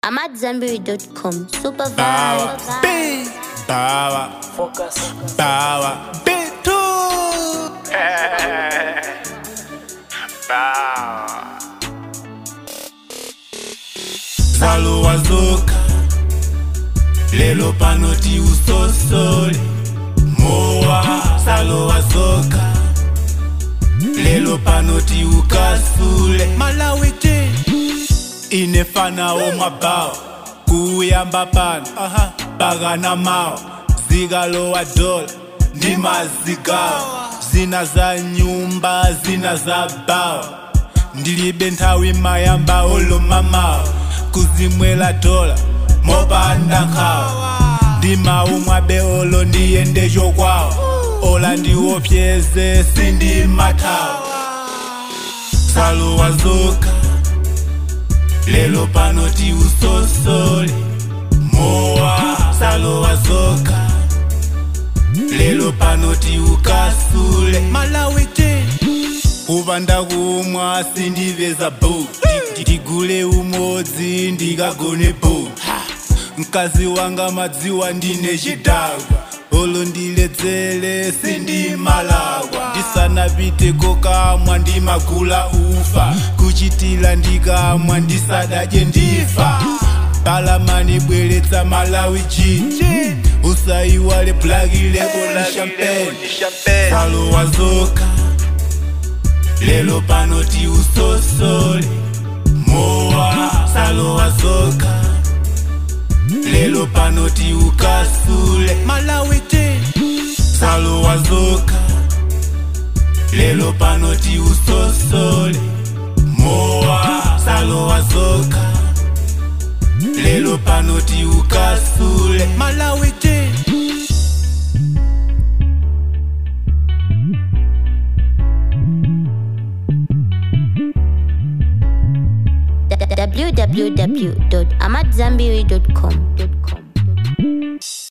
I'm at Zanberry.com. Super Bawa, vibes. B, bawa, Focus. bawa, B2. Bawa. Salo wazoka, lelo panoti usosole. Moa, salo wazoka, lelo panoti ukasule. Malawi J. inefana omabhawo kuyamba pano bakana mawo zikalo wa dola ndimazigawo zina za nyumba zina za bawo ndilibe nthawi mayamba olomamawo kuzimwela dola mopanda nkhawo ndimaumwabe olo ndiyende chokwawo ola ndiwopyeze sindimathawo salo wazoka lelo panoti usosole mowa salo wazoka lelo panoti ukasule malawi te kupanda kumwa sindiveza bo ndigule umodzi ndikagone bo mkazi wanga madziwa ndine chidagwa olo ndiledzere sindimalagwa ndisanapite kokamwa ndimagula ufa kuchitila ndikamwa ndisadadye ndifa palamani bweretsa malawi ji usaiwale blaki leko ni champagne salo wazoka lelo panoti usosole mowa salo wazoka lelo panoti ukasule malawi te salo wazoka lelo panoti usosole mowa salo wazoka lelo panoti ukasule malawi te www.amatzambiri.com.